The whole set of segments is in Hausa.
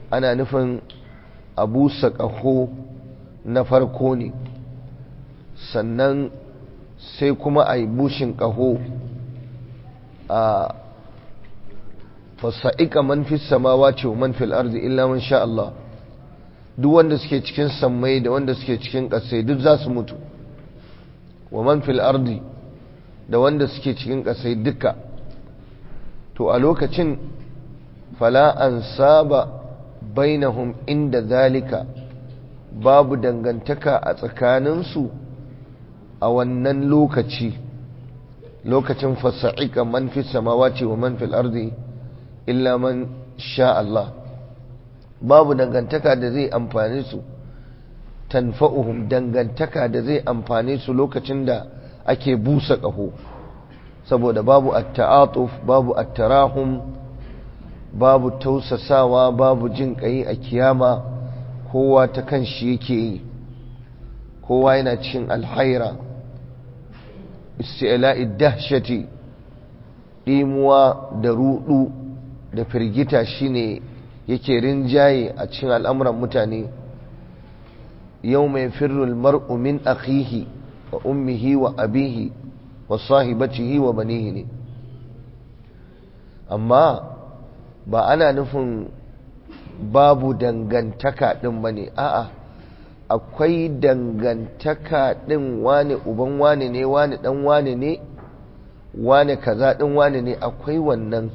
ana nufin abu saƙaho na farko ne sannan sai kuma a yi bushin ƙaho a fasa'ika man fi samawa ce man fil arzi illa man sha Allah duk wanda suke cikin sammai da wanda suke cikin ƙasai duk za su mutu wa man fil ardi da wanda suke cikin ƙasai duka to a lokacin fala an saba bainahum inda zalika babu dangantaka a tsakaninsu a wannan lokaci lokacin fasa'ika man fi samawati wa man fil ardi illa man sha Allah babu dangantaka da zai amfani su tanfa'uhum dangantaka da zai amfani su lokacin da ake busa ƙaho saboda babu at-ta'atuf babu at-tarahum babu tausasawa babu jin ƙai a kiyama kowa ta kan shi yake yi kowa yana cikin alhaira isti'la'i dahshati dimuwa da rudu da firgita shine yake rinjaye a cikin al'amuran mutane yau mai firrul mar'u min akhihi wa ummihi wa abihi wa sahibatihi wa banihi ne amma ba ana nufin babu dangantaka ɗin ba ne a'a akwai dangantaka ɗin wane uban wane ne wane ɗan wane ne wane kaza ɗin wane ne akwai wannan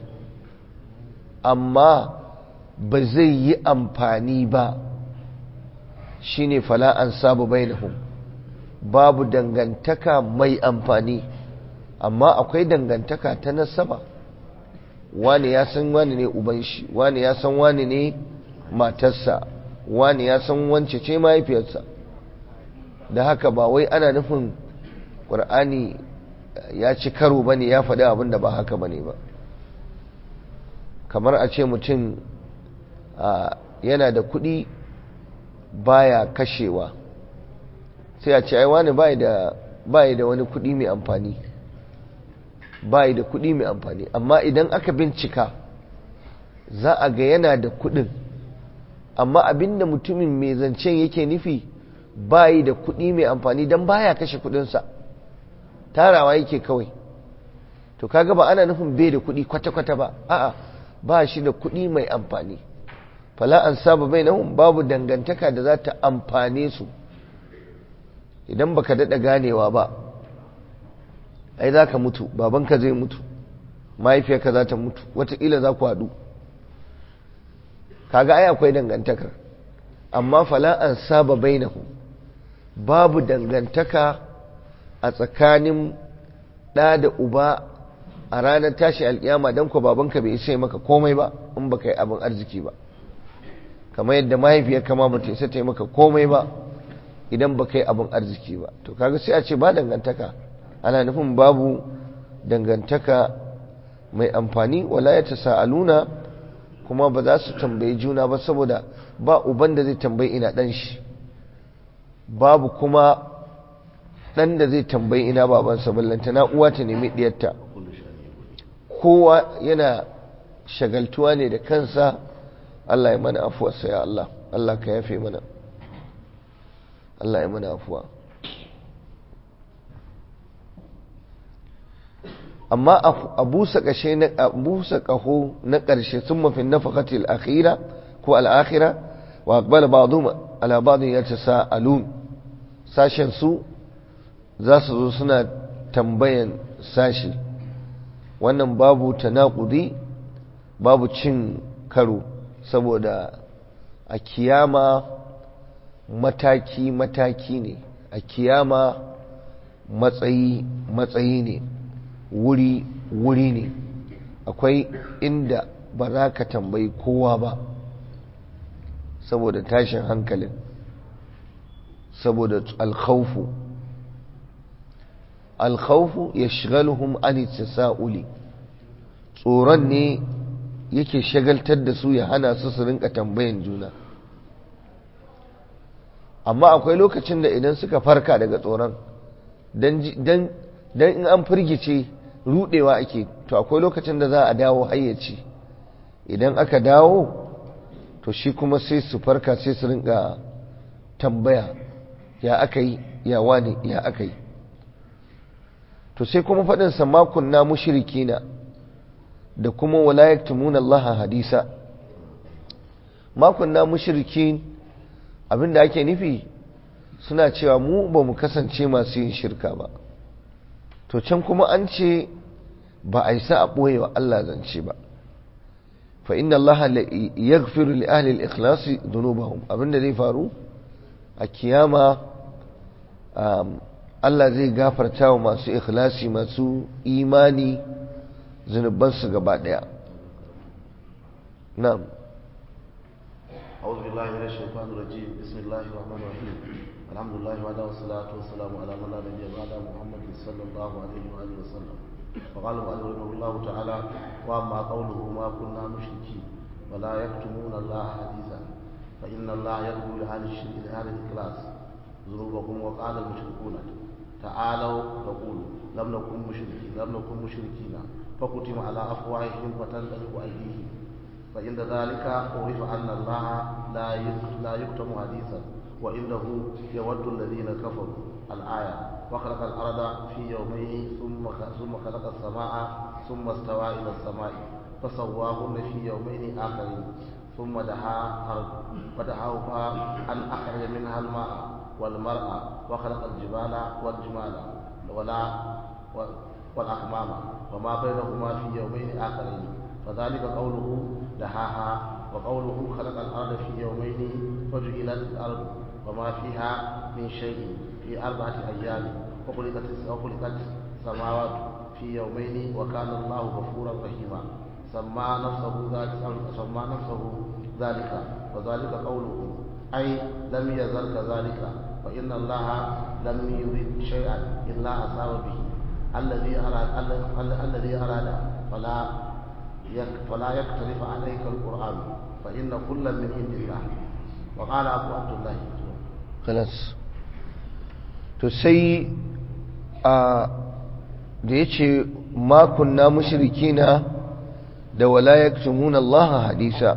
amma ba zai yi amfani ba shine fala an sabu bainahum babu dangantaka mai amfani amma akwai dangantaka ta nasaba wani ya san wani ne uban shi wani ya san wani ne matarsa wani ya san wance ce mahaifiyarsa da haka ba wai ana nufin ƙur'ani ya ci karo ba ne ya faɗi abin da ba haka ba ne ba kamar a ce mutum yana da kuɗi baya kashewa sai a ce ai wani bai da wani kuɗi mai amfani bai da kuɗi mai amfani amma idan aka bincika za a ga yana da kuɗin amma abinda mutumin mai zancen yake nufi bai da kuɗi mai amfani don baya kashe kuɗinsa tarawa yake kawai to kaga ba ana nufin bai da kuɗi kwata-kwata ba a'a ba shi da kuɗi mai amfani fala an saba bai nahun babu dangantaka da za ta amfane su idan baka daɗa ganewa ba ai za ka mutu babanka zai mutu mahaifiyarka za ta mutu wataƙila za ku haɗu kaga ai akwai dangantakar amma fala an saba bainahu babu dangantaka a tsakanin ɗa da uba a ranar tashi alƙiyama don ku babanka bai isa maka komai ba in baka yi abin arziki ba kamar yadda mahaifiyar kama ba ta isa ta yi maka komai ba idan baka yi abin arziki ba to kaga sai a ce ba dangantaka ana nufin babu dangantaka mai amfani wala ya ta sa'aluna kuma ba za su tambayi juna ba saboda ba uban da zai tambayi ina ɗan shi babu kuma ɗan da zai tambayi ina babansa ballanta na uwa ta nemi ɗiyarta kowa yana shagaltuwa ne da kansa Allah ya mana afuwarsa ya Allah Allah ka yafe mana Allah ya mana afuwa amma a busa kashe na busa kaho na ƙarshe sun mafi nafakati al'akhira ko al'akhira wa aqbala ba'dhum ala ba'd yatasaalun sashen su za su zo suna tambayan sashi wannan babu tanaqudi babu cin karo saboda a kiyama mataki mataki ne a kiyama matsayi matsayi ne wuri wuri ne akwai inda ba za ka tambayi kowa ba saboda tashin hankalin saboda alkhawfu alkhawfu ya shigaluhum an sa'uli tsoron ne yake shagaltar da su ya hana su su rinka tambayan juna amma akwai lokacin da idan suka farka daga tsoron don in an firgice rudewa ake to akwai lokacin da za a dawo hayyaci idan aka dawo to shi kuma sai su farka sai su rinka tambaya ya aka yi ya wani ya aka yi to sai kuma faɗinsa makon na mushrikina da kuma wala yaktumuna Allah hadisa makon na mushrikin abinda ake nufi suna cewa mu ba mu kasance masu yin shirka ba to can kuma an ce ba a isa a ɓoye wa Allah zance ba fa inna Allah yaghfiru li ahli al-ikhlas dhunubahum abinda zai faru a kiyama Allah zai gafarta wa masu ikhlasi masu imani zunubansu gaba daya na'am أعوذ بالله من الشيطان الرجيم بسم الله الرحمن الرحيم الحمد لله وحده والصلاة والسلام على من لا نبي بعد محمد صلى الله عليه وآله وسلم وقال المؤلف رحمه الله تعالى وأما قوله ما كنا مشركين ولا يكتمون الله حديثا فإن الله يقول لأهل الشرك لأهل الإخلاص ذنوبكم وقال المشركون تعالوا نقول لم نكن مشركين لم نكن مشركين فكتم على أفواههم فتنطلق أيديهم فإن ذلك عرف أن الله لا لا يكتم حديثا وإنه يود الذين كفروا الآية وخلق الأرض في يومين ثم ثم خلق السماء ثم استوى إلى السماء فسواهن في يومين آخرين ثم دعا أرض فدعاها أن أخرج منها الماء والمرأة وخلق الجبال والجمال ولا والأحمام وما بينهما في يومين آخرين فذلك قوله دهاها وقوله خلق الأرض في يومين وجعلت الأرض وما فيها من شيء في أربعة أيام وخلقت وخلقت السماوات في يومين وكان الله غفورا رحيما سمى نفسه ذلك سمى نفسه ذلك وذلك قوله أي لم يزل كذلك فإن الله لم يريد شيئا إلا أصاب به الذي أراد الذي أراد فلا فلا يختلف عليك القرآن فإن كل من عند الله وقال أبو عبد الله خلاص to sai a da ya ce makunna mushrikina da wala yaktumuna Allah hadisa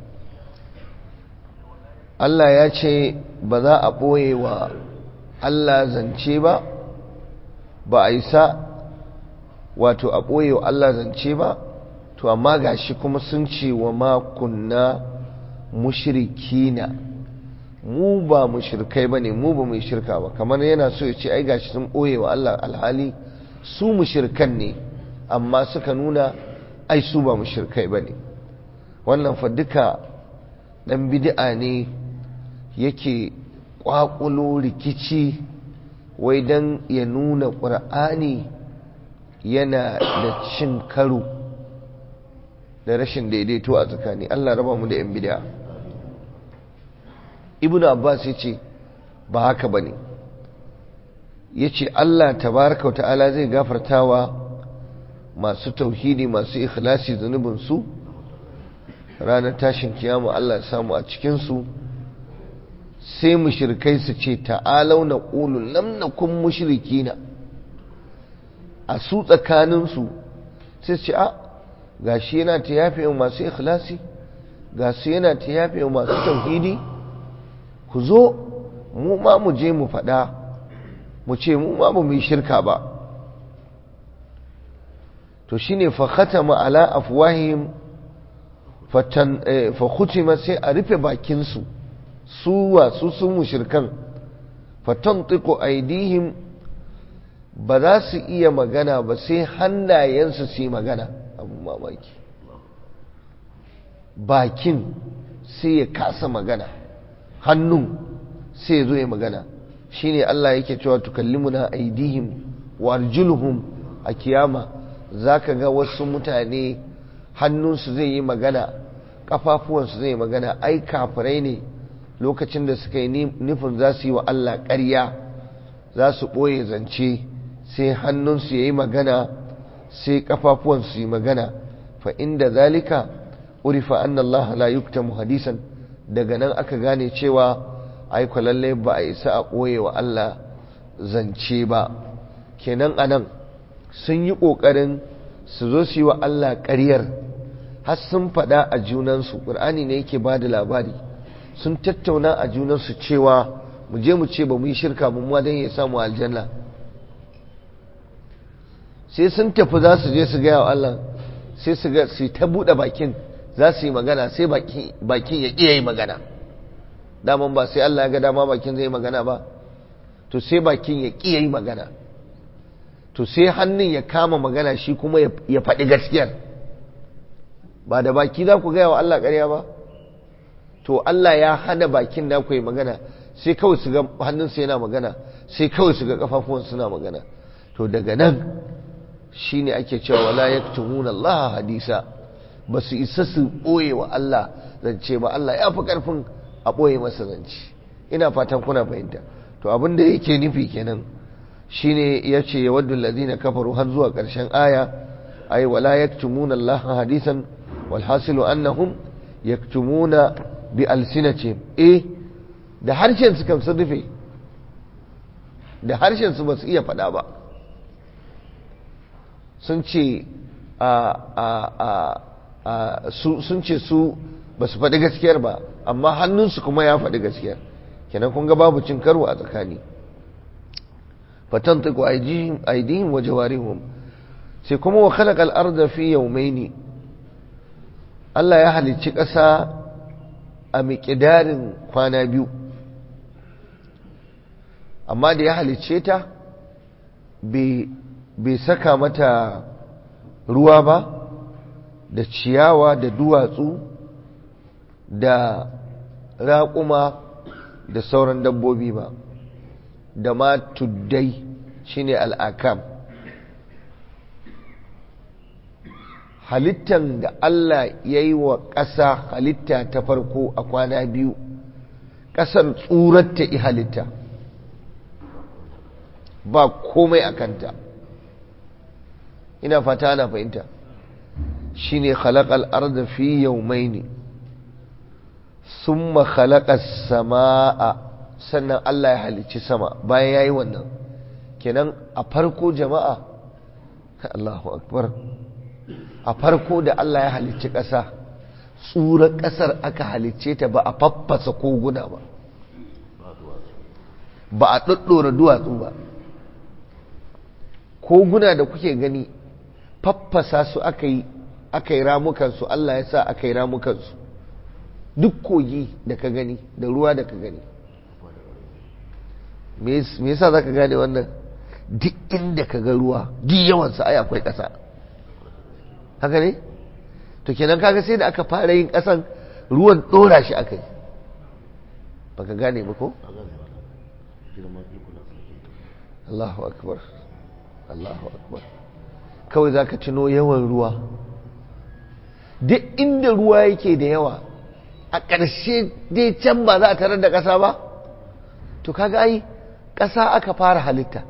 Allah ya ce ba za a ɓoye wa Allah zance ba ba a isa wato a ɓoye wa Allah zance ba to amma gashi kuma sun ce wa makunna mushrikina mu ba mushrikai bane mu ba mai shirka ba kamar yana so ya ce ai gashi sun ɓoye wa Allah alhali su mushrikan ne amma suka nuna ai su ba mushrikai bane wannan fa duka dan bid'a ne yake kwakulo rikici wai dan ya nuna ƙur'ani yana da cin karo da rashin daidaito a tsakani Allah raba mu da yan bid'a ibnu abbas yace ba haka bane yace Allah tabaaraka wa ta'ala zai gafartawa masu tauhidi masu ikhlasi zunubin su ranar tashin kiyama Allah ya samu a cikin su sai mushrikai su ce ta'alau na qulu lam nakum mushrikina a su tsakanin su sai ce a gashi yana ta yafe masu ikhlasi gashi yana ta yafe masu tauhidi ku zo mu ma mu je mu faɗa mu ce mu ma ba mu yi shirka ba to shine fa khatama ala afwahihim fatan fa khutima sai a rufe bakin su su wa su sun mushrikan fatantiqu aidihim ba za su iya magana ba sai hannayensu su yi magana abu mamaki bakin sai ya kasa magana hannun sai ya zo ya magana shine Allah yake cewa tukallimuna aidihim wa arjuluhum a kiyama zaka ga wasu mutane hannunsu zai yi magana kafafuwansu zai yi magana ai kafirai ne lokacin da suka yi nufin za su yi wa Allah ƙarya za su ɓoye zance sai hannunsu ya yi magana sai kafafuwansu yi magana fa inda zalika urifa anna Allah la yuktamu hadisan daga nan aka gane cewa ai lalle ba a isa a ɓoye wa Allah zance ba kenan anan sun yi ƙoƙarin su zo su yi wa Allah ƙaryar har sun faɗa a junansu ƙur'ani ne yake ba da labari sun tattauna a junansu cewa mu je mu ce ba mu yi shirka mu ma don ya samu aljanna sai sun tafi za su je su gaya wa Allah sai su ga su ta buɗe bakin za su yi magana sai bakin ya iya yi magana daman ba sai Allah ya ga dama bakin zai yi magana ba to sai bakin ya iya yi magana to sai hannun ya kama magana shi kuma ya faɗi gaskiyar ba da baki za ku gaya wa Allah ƙarya ba to Allah ya hana bakin da ku yi magana sai kawai su ga hannunsa yana magana sai kawai su ga kafafuwan suna magana to daga nan shine ake cewa wala yaktumuna Allah hadisa ba su isa su ɓoye wa Allah zance ba Allah ya fi ƙarfin a ɓoye masa zance ina fatan kuna fahimta to abin da yake nufi kenan shine ya ce ya waddu lazina kafaru har zuwa ƙarshen aya ai wala yaktumuna Allah hadisan wal hasilu annahum yaktumuna bi alsinatihim eh da harshen su kan sun rufe da harshen su ba su iya faɗa ba sun ce sun ce su ba su faɗi gaskiyar ba amma hannunsu kuma ya faɗi gaskiyar kenan kun ga babu cin karo a tsakani fatan tuku aidihim wa jawarihum sai kuma wa khalaqa al-ardha fi yawmayn Allah ya halicci ƙasa a miƙidarin kwana biyu amma da ya halicce ta bai saka mata ruwa ba da ciyawa da duwatsu da raƙuma da sauran dabbobi ba da ma tuddai shine al'akam halittan da Allah ya yi wa ƙasa halitta ta farko a kwana biyu ƙasar tsuratta i halitta ba komai a kanta ina fata ana fahimta shine khalaqal arda fi yawmayn thumma khalaqas samaa sannan Allah ya halicci sama bayan yayi wannan kenan a farko jama'a Allahu akbar a farko da Allah ya halicci ƙasa tsurar ƙasar aka halicce ta ba a faffasa koguna ba ba a ɗaɗɗora duwatsu ba koguna da kuke gani faffasa su aka yi aka yi ramukansu Allah ya sa aka yi ramukansu duk kogi da ka gani da ruwa da ka gani me yasa za ka gane wannan duk inda ka ga ruwa duk yawansa ai akwai ƙasa haka ne to kenan kaga sai da aka fara yin ƙasan ruwan ɗora shi aka yi ba ka gane ba ko? Allahu akbar Allahu akbar kawai za ka tuno yawan ruwa duk inda ruwa yake da yawa a ƙarshe dai can ba za a tarar da ƙasa ba to kaga ai ƙasa aka fara halitta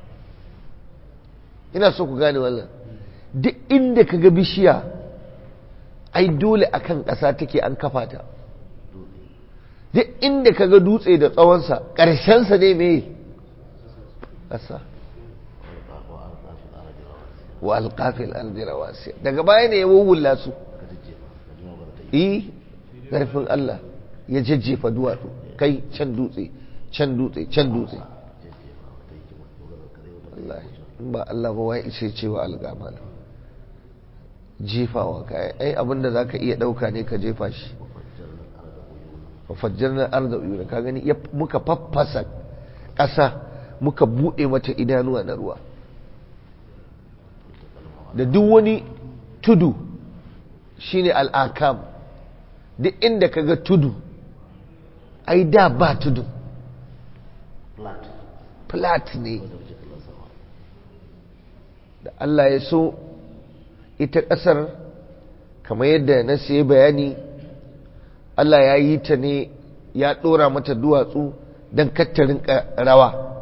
ina so ku gane wannan duk inda ka ga bishiya ai dole akan ƙasa take an kafa ta duk inda ka ga dutse da tsawonsa ƙarshensa ne mai ƙasa wa alƙafil aljira wasiya daga baya ne ya wawula su yi ƙarfin Allah ya jajjefa duwatsu kai can dutse can dutse can dutse ba Allah ba wai ishe cewa alƙamala jefawa ka ai abinda za ka iya ɗauka ne ka jefa shi fajjar na arda uyuna ka gani muka faffasa ƙasa muka buɗe mata idanuwa na ruwa da duk wani tudu shine al'akam duk inda ka ga tudu ai da ba tudu flat ne da Allah ya so ita ƙasar kamar yadda na sai bayani Allah ya yi ta ne ya ɗora mata duwatsu don kattarin rawa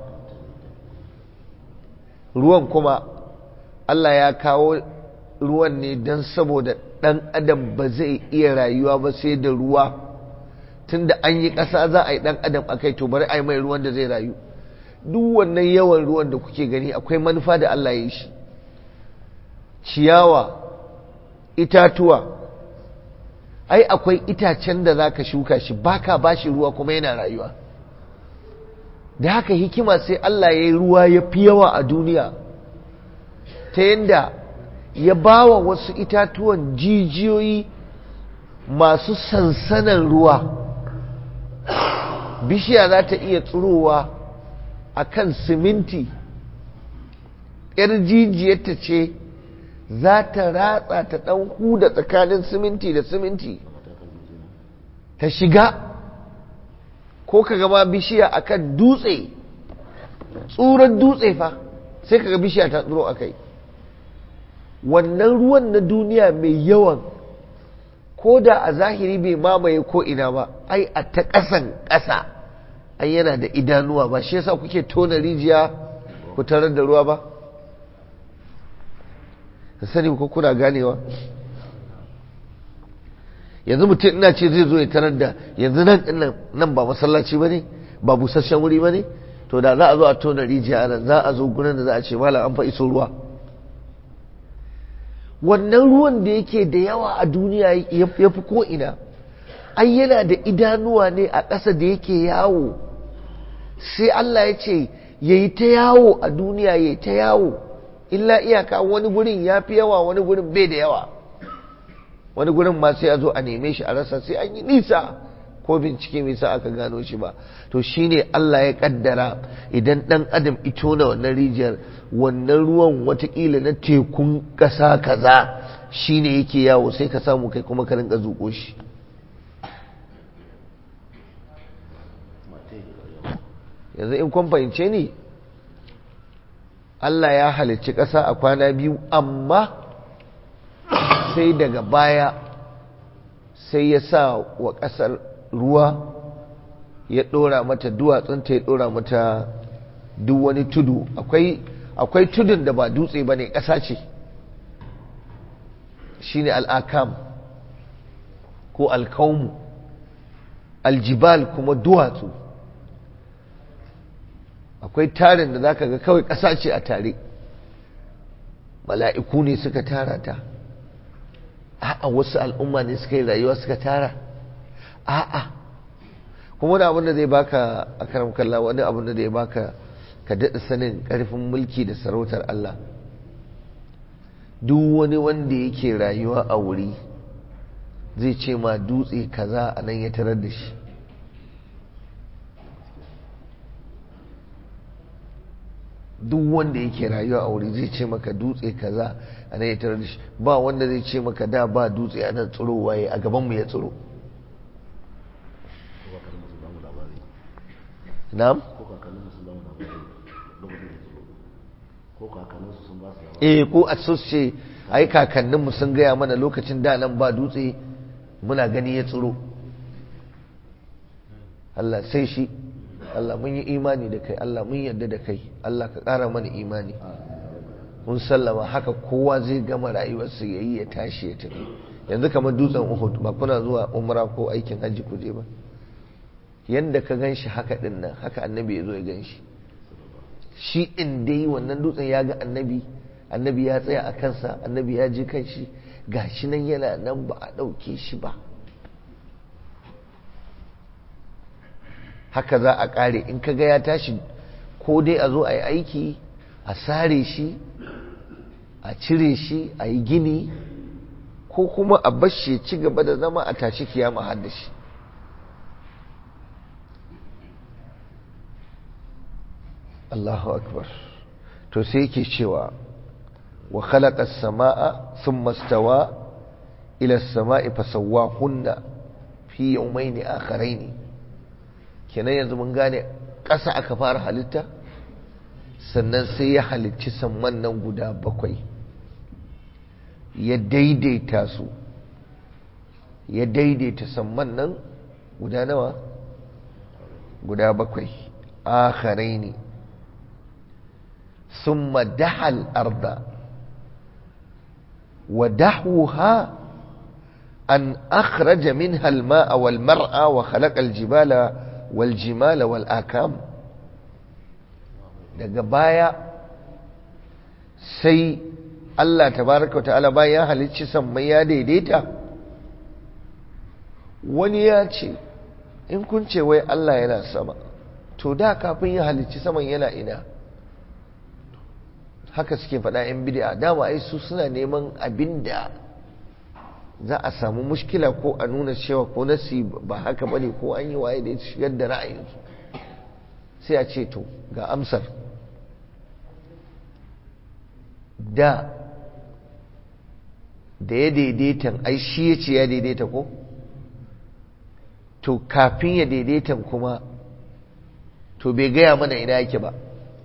ruwan kuma Allah ya kawo ruwan ne don saboda ɗan adam ba zai iya rayuwa ba sai da ruwa tun da an yi ƙasa za a yi ɗan adam a kai to bari a yi mai ruwan da zai rayu duk wannan yawan ruwan da kuke gani akwai manufa da Allah ya yi shi ciyawa itatuwa ai akwai itacen da za ka shuka shi baka ba shi ruwa kuma yana rayuwa da haka hikima sai Allah ya yi ruwa ya fi yawa a duniya ta yadda ya ba wa wasu itatuwan jijiyoyi masu sansanan ruwa bishiya za ta iya tsirowa a kan siminti ‘yar jijiyarta ce za ta ratsa ta ɗan huda tsakanin siminti da siminti ta shiga ko ka gama bishiya akan dutse tsuran dutse fa sai ka ga bishiya ta tsiro a kai wannan ruwan na duniya mai yawan ko da a zahiri bai mamaye ko ina ba ai a ta ƙasan ƙasa ai yana da idanuwa ba shi yasa kuke tona rijiya ku tarar da ruwa ba ka sani ko kuna ganewa yanzu mutum ina ce zai zo ya tarar da yanzu nan nan ba masallaci ba ne ba busasshen wuri ba ne to da za a zo a tona rijiya nan za a zo gurin da za a ce malam an fa iso ruwa wannan ruwan da yake da yawa a duniya ya fi ko'ina ai yana da idanuwa ne a ƙasa da yake yawo sai Allah ya ce ya yi ta yawo a duniya ya yi ta yawo illa iyaka wani gurin ya fi yawa wani gurin bai da yawa wani gurin ma sai a zo a neme shi a rasa sai an yi nisa ko bincike mai sa aka gano shi ba to shine Allah ya kaddara idan dan adam ito na wannan rijiyar wannan ruwan watakila na tekun ƙasa kaza shine yake yawo sai ka samu kai kuma ka rinka zuƙo shi yanzu in kun fahimce ni Allah ya halicci ƙasa a kwana biyu amma sai daga baya sai ya sa wa ƙasar ruwa ya ɗora mata duwatsunta ya ɗora mata duk wani tudu akwai tudun da ba dutse ba ne ƙasa ce shi ne al'akam ko alkaumu aljibal kuma duwatsu akwai tarin da zaka ga kawai ƙasa ce a tare mala'iku ne suka tara ta a'a wasu al'umma ne suka yi rayuwa suka tara a'a kuma wani abin da zai baka a karam kalla wani abin da zai baka ka daɗa sanin ƙarfin mulki da sarautar Allah duk wani wanda yake rayuwa a wuri zai ce ma dutse kaza a nan ya tarar da shi duk wanda yake rayuwa a wuri zai ce maka dutse kaza a nan ya tarar da shi ba wanda zai ce maka da ba dutse a nan tsiro waye a gabanmu ya tsiro na'am eh ko a ce ai kakanninmu sun gaya mana lokacin da nan ba dutse muna gani ya tsiro Allah sai shi Allah mun yi imani da kai Allah mun yarda da kai Allah ka ƙara mana imani mun sallama haka kowa zai gama rayuwarsa ya yi ya tashi ya tafi yanzu kamar dutsen uhud ba kuna zuwa umra ko aikin hajji ku je ba yanda ka gan shi haka ɗin nan haka annabi ya zo ya gan shi shi in dai wannan dutsen ya ga annabi annabi ya tsaya a kansa annabi ya je kan shi ga shi nan yana nan ba a ɗauke shi ba haka za a ƙare in ka ga ya tashi ko dai a zo a yi aiki a sare shi a cire shi a yi gini ko kuma a bashi ci gaba da zama a tashi kiyama har da shi Allahu akbar to sai yake cewa wa khalaqa as-samaa thumma istawa ila as-samaa'i fasawwahunna fi yawmayn akharayn kenan yanzu mun gane ƙasa aka fara halitta sannan sai ya halicci samman nan guda bakwai ya daidaita su ya daidaita samman nan guda nawa guda bakwai akharaini ثم دحى الأرض ودحوها أن أخرج منها الماء والمرأة وخلق الجبال والجمال والآكام daga baya sai Allah tabaraka wa ta'ala bayan halicci sammai ya daidaita wani ya ce in kun ce wai Allah yana sama to da kafin ya halicci saman yana ina haka suke faɗa 'yan bid'a dama ai su suna neman abin da za a samu mushkila ko a nuna cewa ko nasi ba haka bane ko an yi waye da ya shigar da ra'ayinsu sai a ce to ga amsar da da ya daidaitan ai shi ya ce ya daidaita ko to kafin ya daidaitan kuma to bai gaya mana ina yake ba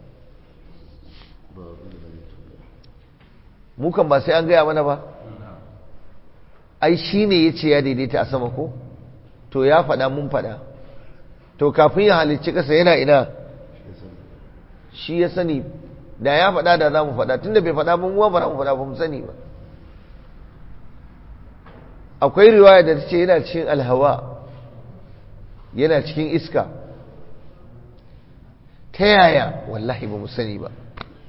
mukan ba sai an gaya mana ba ai shi ne ya ce ya daidaita a sama ko to ya faɗa mun faɗa to kafin ya halicci ƙasa yana ina shi ya sani da ya faɗa da za mu faɗa tun da bai faɗa mun ba mu faɗa ba mu sani ba akwai riwaya da ta ce yana cikin alhawa yana cikin iska ta yaya wallahi ba mu sani ba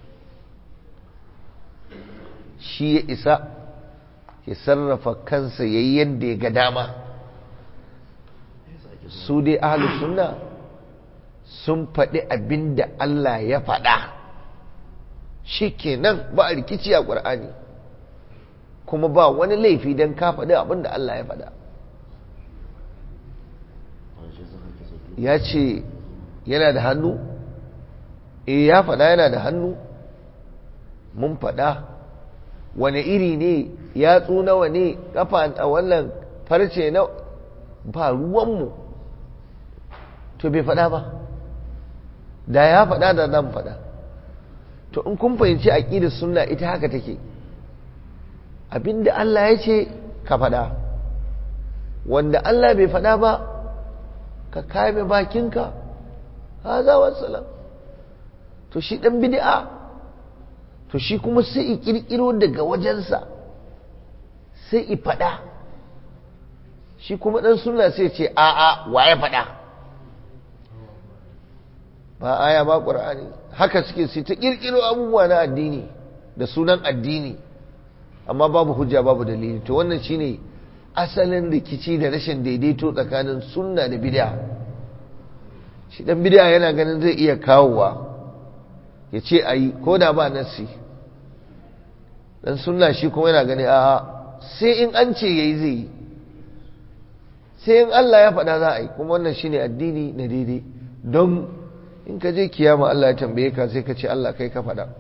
shi ya isa ya sarrafa kansa ya yi yadda ya ga dama su dai ahalus sunna sun faɗi abin da Allah ya faɗa shi kenan ba a rikici a ƙwar'ani kuma ba wani laifi don ka faɗi abin da Allah ya faɗa ya ce yana da hannu e ya faɗa yana da hannu mun faɗa wane iri ne yatsu nawa ne kafa a wannan farce na ba ruwanmu to bai faɗa ba da ya faɗa da zan faɗa to in kun fahimci aƙidar sunna ita haka take abinda Allah ya ce ka faɗa wanda Allah bai faɗa ba ka kame bakinka haza wassalam to shi ɗan bid'a to shi kuma sai i ƙirƙiro daga wajensa sai i faɗa shi kuma ɗan suna sai ce a'a wa ya faɗa ba aya ba ƙur'ani haka suke sai ta ƙirƙiro abubuwa na addini da sunan addini amma babu hujja babu dalili to wannan shine asalin rikici da rashin daidaito tsakanin sunna da bid'a shi dan bid'a yana ganin zai iya kawowa ya ce ayi ko da ba nasi dan sunna shi kuma yana gani a'a sai in an ce yayi zai yi sai in Allah ya faɗa za a yi kuma wannan shine addini na daidai don in ka je kiyama Allah ya tambaye ka sai ka ce Allah kai ka faɗa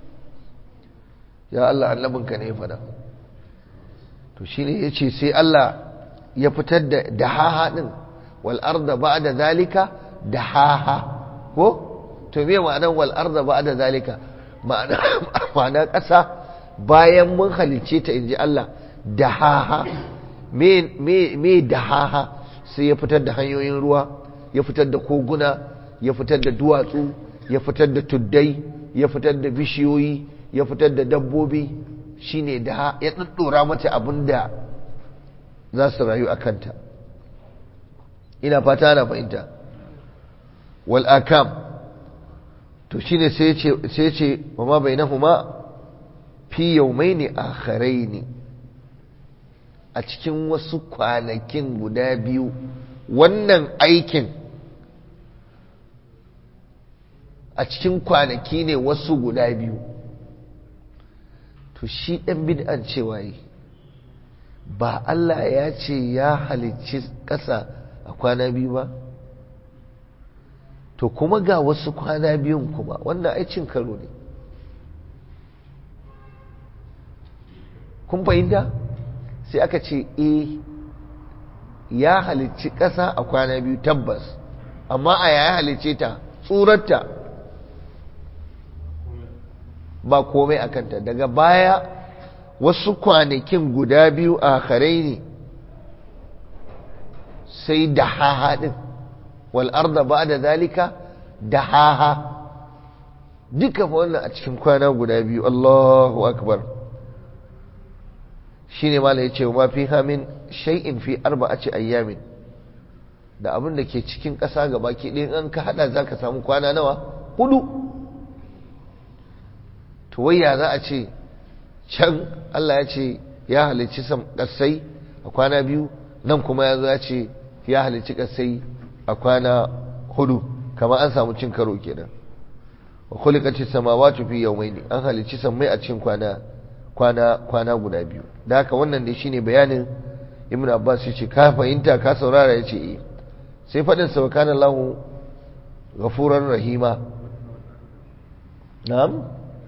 ya Allah annabinka ne ya faɗa to shine yace sai Allah ya fitar da dahaha din wal arda ba'da zalika dahaha ko to me ma'anar wal arda ba'da zalika ma'ana ma'ana ƙasa bayan mun halice ta inji Allah dahaha me me me dahaha sai ya fitar da hanyoyin ruwa ya fitar da koguna ya fitar da duwatsu ya fitar da tuddai ya fitar da bishiyoyi ya fitar da dabbobi shine da ya ɗaɗɗora mata abin da za su rayu a kanta ina fata na fahimta wal akam to shine sai ce ce wa ma bainahuma fi yawmaini akharaini a cikin wasu kwanakin guda biyu wannan aikin a cikin kwanaki ne wasu guda biyu to shi ɗan bid'an cewa yi ba Allah ya ce ya halicci ƙasa a kwana biyu ba to kuma ga wasu kwana biyun kuma wannan aicin karo ne kun fahimta sai aka ce e ya halicci ƙasa a kwana biyu tabbas amma a ya halicce ta tsurarta ba komai a kanta daga baya wasu kwanakin guda biyu a kharai ne sai da haha ɗin wal'arda ba da zalika da haha duka fa wannan a cikin kwana guda biyu Allahu akbar shi ne mala ya ce wa fi hamin shay'in fi arba'aci ayyamin da abin da ke cikin ƙasa gaba ke ɗin an ka haɗa za ka samu kwana nawa hudu to wayya za a ce can Allah ya ce ya halicci sam ƙasai a kwana biyu nan kuma ya zo ya ce ya halicci kasai a kwana hudu kamar an samu cin karo kenan wa khuliqati samawati fi yawmayn an halicci sammai a cikin kwana kwana kwana guda biyu da haka wannan ne shine bayanin ibnu abbas yace ka fahimta ka saurara yace eh sai fadin sa kana lahu ghafurar rahima na'am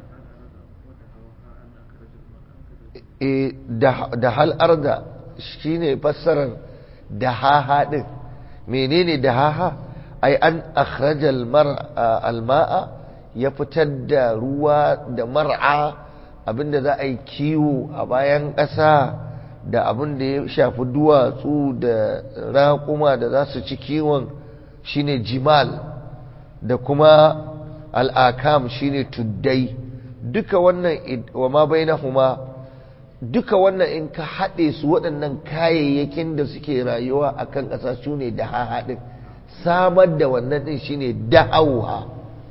eh da hal arda shine fassarar dahaha din menene dahaha ai an akhrajal mar'a alma'a ya fitar da ruwa da mar'a abinda za a yi kiwo a bayan ƙasa da abin da ya shafi duwatsu da raƙuma da za su ci kiwon shine jimal da kuma al'akam shine tuddai duka wannan wa ma bainahuma duka wannan in ka haɗe su waɗannan kayayyakin da suke rayuwa a kan ƙasa su ne da haɗin samar da wannan ɗin shine da'auha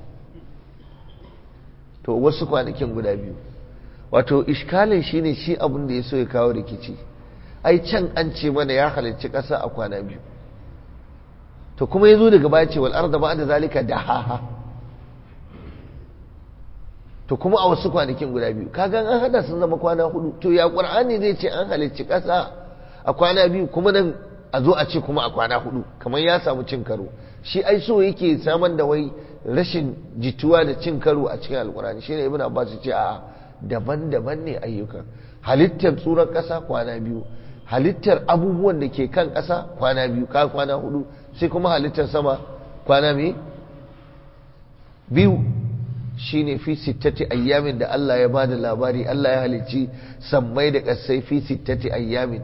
to wasu kwanakin guda biyu wato iskalin shine shi abin da ya so ya kawo rikici ai can an ce mana ya halarci ƙasa a kwana biyu to kuma ya zo daga baya ce wal'ar da ba da zalika da haha to kuma a wasu kwanakin guda biyu kagan an hada sun zama kwana hudu to ya ƙur'ani zai ce an halarci ƙasa a kwana biyu kuma nan a zo a ce kuma a kwana hudu kamar ya samu cin karo shi ai so yake samar da wai rashin jituwa da cin karo a cikin alƙur'ani shine ibn abbas ce a daban-daban ne ayyukan halittar tsurar ƙasa kwana biyu halittar abubuwan da ke kan ƙasa kwana biyu ka kwana hudu sai kuma halittar sama kwana mai biyu shine fi sittati ayyamin da Allah ya bada labari Allah ya halicci sammai da ƙasai fi sittati ayyamin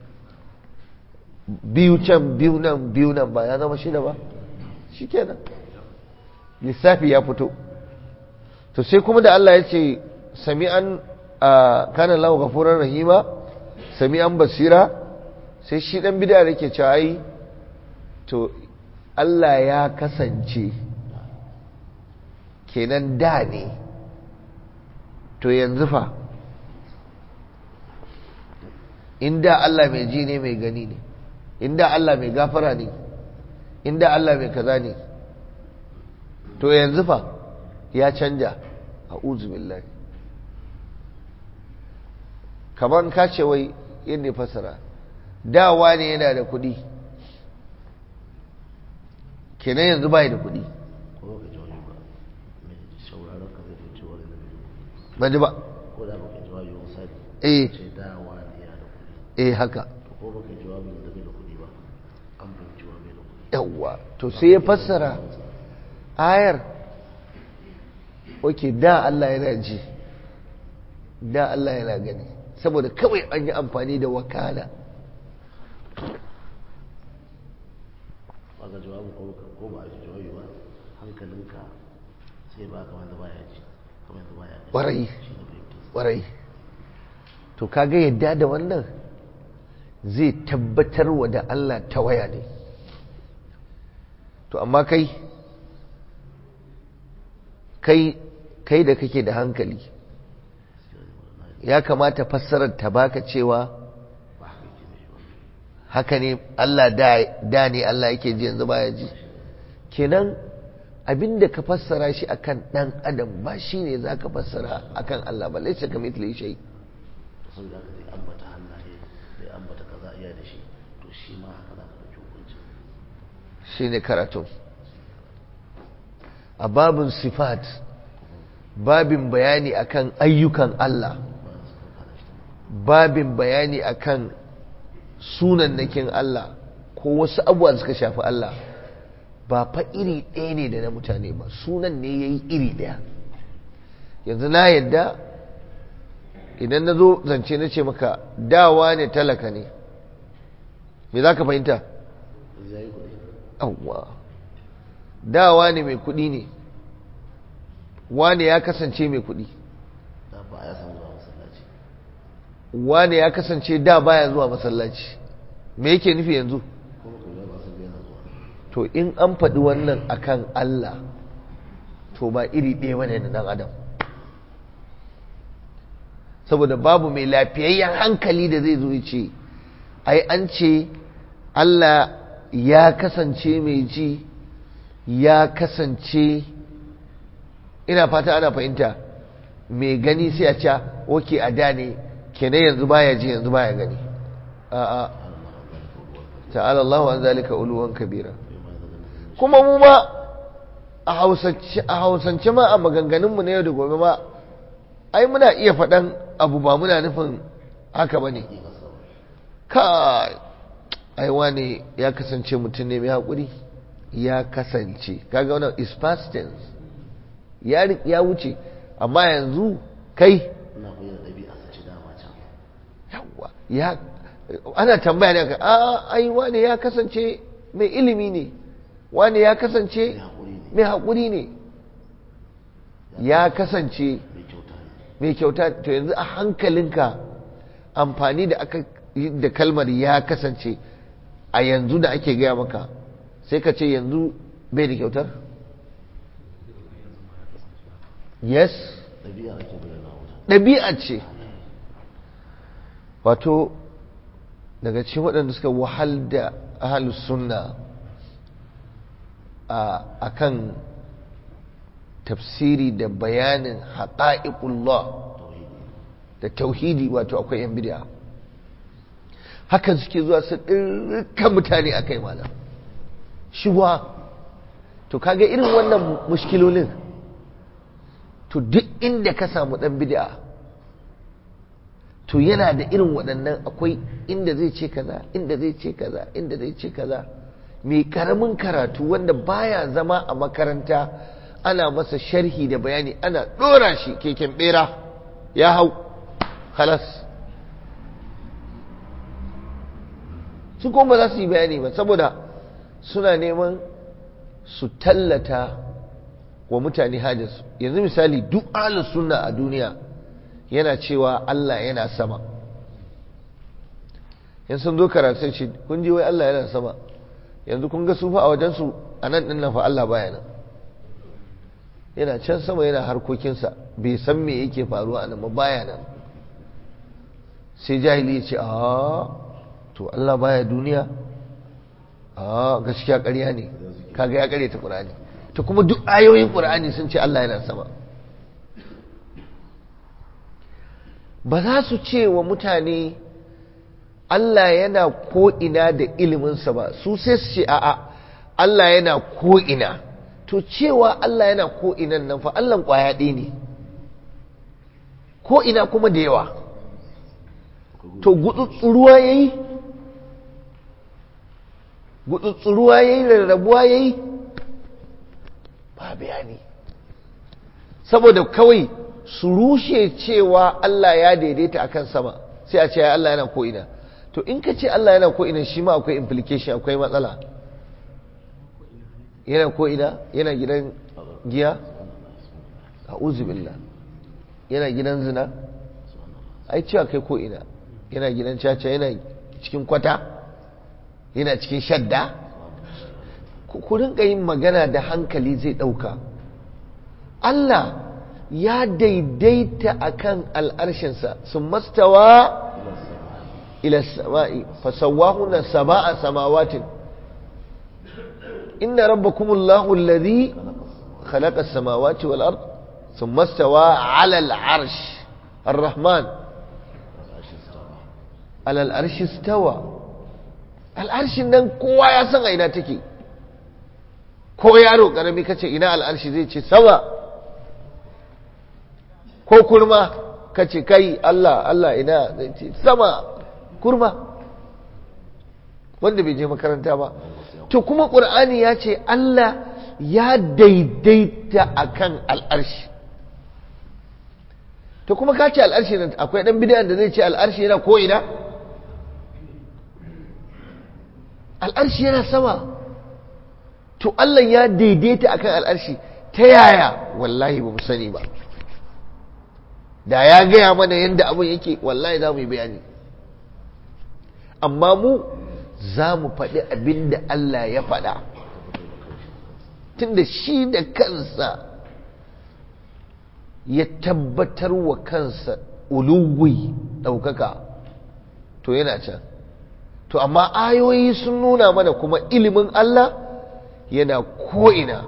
biyu can biyu nan biyu nan ba ya zama shida ba shikenan lissafi ya fito to sai kuma da Allah ya ce sami'an kana lahu ghafurar rahima sami'an basira sai shi dan bid'a yake cewa ai to Allah ya kasance kenan da ne to yanzu fa inda Allah mai ji ne mai gani ne inda Allah mai gafara ne inda Allah mai kaza ne to yanzu fa ya canja a billahi kamar ka ce wai yadda fasara dawa ne yana da kudi kenan yanzu bai da kudi ba ji ba ko da baka jawabi misali eh ce dawa ne yana da kuɗi eh haka ko baka jawabi da bai da kuɗi ba an fahimci wa bai da kuɗi yawwa to sai ya fassara ayar oke da Allah yana ji da Allah yana gani saboda kawai an yi amfani da wakala ba ga jawabi ko baka ko ba a ji jawabi ba hankalinka sai ba kamar da baya ji kamar da baya gani Ƙwarai. shi ne fahimtar ƙwarai to kaga yadda da wannan zai tabbatar wa da Allah ta waya ne to amma kai kai kai da kake da hankali ya kamata fassarar ta baka cewa ba haka yake mishi ba haka ne Allah da, da ne Allah yake ji yanzu baya ji kenan abinda ka fassara shi akan dan adam ba shine zaka fassara akan Allah ba laysa kamithlihi shay saboda haka zai ambata hannaye zai ambata kaza iya da shi to shi ma haka za ka ɗauki hukunci shine karatu a babin sifat babin bayani akan ayyukan Allah babin bayani akan sunannakin Allah ko wasu abubuwa da suka shafi Allah ba fa iri ɗaya ne da na mutane ba sunan ne ya yi iri ɗaya yanzu na yadda idan na zo zance na ce maka dawa ne talaka ne me za ka fahimta? yanzu ya yi kuɗi awwa dawa ne mai kuɗi ne wane ya kasance mai kuɗi da ba ya samu zuwa masallaci wane ya kasance da baya zuwa masallaci me yake nufi yanzu ko baka yi ba sun yana zuwa to in an faɗi wannan akan Allah to ba iri ɗaya bane da ɗan adam saboda babu mai lafiyayyen hankali da zai zo ya ce ai an ce Allah ya kasance mai ji ya kasance ina fata ana fahimta mai gani sai a ce oke a da ne kenan yanzu baya ji yanzu baya gani a'a ta'ala Allahu an zalika uluwan kabira kuma mu ma a hausance ma a maganganunmu na yau da gobe ma ai muna iya faɗan abu ba muna nufin haka ba ne kai aiwa ne ya kasance mutum ne mai haƙuri ya kasance kaga wannan is past tense ya wuce amma yanzu kai yawa ya ana tambaya ne a ai wane ya kasance mai ilimi ne wane ya kasance mai haƙuri ne ya kasance mai kyauta to yanzu a hankalinka amfani da aka da kalmar ya kasance a yanzu da ake gaya maka sai ka ce yanzu bai da kyautar yes ɗabi'a ce wato daga cikin waɗanda suka wahal da ahalus sunna a kan tafsiri da bayanin haƙa'iƙullah da tauhidi wato akwai yan bid'a hakan suke zuwa su ɗirka mutane a kai malam shiwa to kaga irin wannan mushkilolin to duk inda ka samu ɗan bid'a to yana da irin waɗannan akwai inda zai ce kaza inda zai ce kaza inda zai ce kaza mai karamin karatu wanda baya zama a makaranta ana masa sharhi da bayani ana ɗora shi keken ɓera ya hau halas su kuma za su yi bayani ba saboda suna neman su tallata wa mutane hajjarsu yanzu misali duk ahlus sunna a duniya yana cewa Allah yana sama yan sun zo karatu ce kun ji wai Allah yana sama yanzu kun ga sufa a wajensu a nan ɗin nan fa Allah baya nan yana can sama yana harkokinsa bai san me yake faruwa a nan ba baya nan sai jahili ya ce a to Allah baya duniya a gaskiya ƙarya ne kaga ya ƙare ta ƙur'ani to kuma duk ayoyin ƙur'ani sun ce Allah yana sama ba za su ce wa mutane Allah yana ko'ina da iliminsa ba su sai su ce a'a Allah yana ko'ina to cewa Allah yana ko'inan nan fa Allah ƙwaya ɗaya ne ko'ina kuma da yawa to gudutsuruwa ya yi gudutsuruwa ya yi rarrabuwa ya yi ba bayani saboda kawai su rushe cewa Allah ya daidaita akan sama sai a ce ya Allah yana ko'ina to in ka ce Allah yana ko'ina shi ma akwai implication akwai matsala yana ko'ina yana gidan giya a uzubillah yana gidan zina ai cewa kai ko'ina yana gidan caca yana cikin kwata yana cikin shadda ku rinka yin magana da hankali zai ɗauka Allah ya daidaita akan al'arshinsa sun mastawa ila sama'i fasawahuna saba'a samawatin inna rabbakumullahu alladhi khalaqa as-samawati wal ard thumma istawa 'ala al-'arsh ar-rahman 'ala al-'arsh istawa al-'arshin nan kowa ya san a ina take ko yaro karami kace ina al-'arshi zai ce sama ko kurma ka ce kai Allah Allah ina zai ce sama kurma wanda bai je makaranta ba to kuma ƙur'ani ya ce Allah ya daidaita akan al'arshi to kuma ka ce al'arshi nan akwai ɗan bidiyan da zai ce al'arshi yana ko ina al'arshi yana sama to Allah ya daidaita akan al'arshi ta yaya wallahi ba mu sani ba da ya gaya mana yadda abin yake wallahi za mu yi bayani amma mu za mu faɗi abin da Allah ya faɗa tunda shi da kansa ya tabbatar wa kansa uluwi ɗaukaka to yana can to amma ayoyi sun nuna mana kuma ilimin Allah yana ko'ina